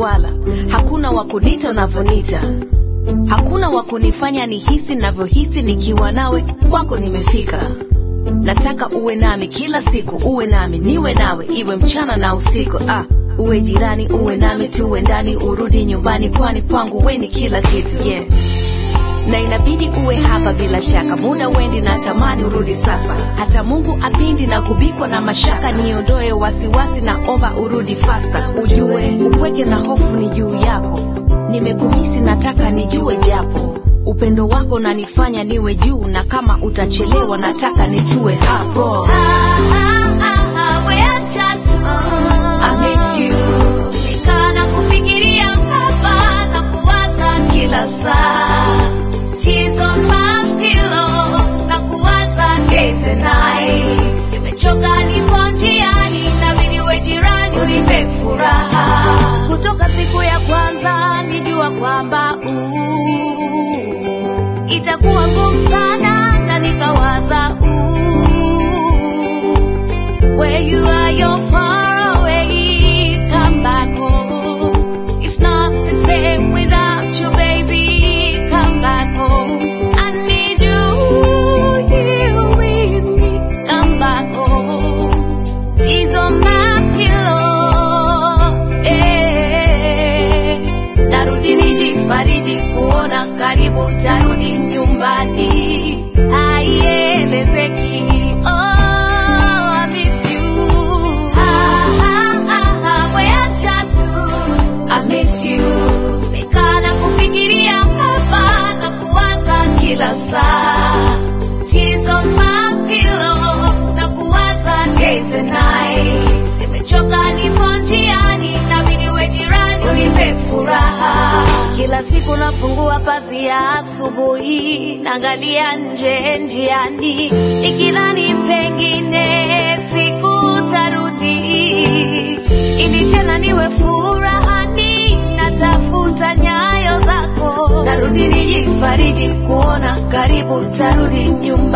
wala hakuna wa kunita unavyonita hakuna wa kunifanya nihisi navyohisi nikiwa nawe kwako nimefika nataka uwe nami kila siku uwe nami niwe nawe iwe mchana na usiku ah, uwe jirani uwe nami tuwe ndani urudi nyumbani kwani kwangu we ni kila kitu yeah na inabidi uwe hapa bila shaka muda wendi na tamani urudi sasa hata mungu apindi na kubikwa na mashaka niondoe wasiwasi na omba urudi fasta ujue upweke na hofu ni juu yako nimekumisi nataka nijue japo upendo wako nanifanya niwe juu na kama utachelewa nataka nitue hapo I miss you. Nikaa na kufikiria hapa na kuwaza kila saa. Tears on my pillow na kuwaza days and nights. Nimechoka nipo njiani inabidi uwe jirani unipe furaha. Kutoka siku ya kwanza nijua kwamba uh, itakuwa ngumu sana na nikawaza uh, where you are, you're far away. Come back home. It's not the same without you, baby. Come back home. I need you here with me. Come back home. Tears on my pillow. Eh. Narudi nijifariji kuona karibu tarudi nyumbani. Haielezeki. Oh, I miss you. Ah, ah, ah, ah, weacha tu. I miss you. Nikaa na kufikiria hapa na kuwaza kila saa. Tears on my pillow na kuwaza days and nights. Nimechoka nipo njiani inabidi uwe jirani unipe furaha. Kila siku nafungua pazia asubuhi, naangalia nje njiani, nikidhani pengine siku tarudi, ili tena niwe furahani, natafuta nyayo zako, narudi nijifariji kuona karibu tarudi nyumbani.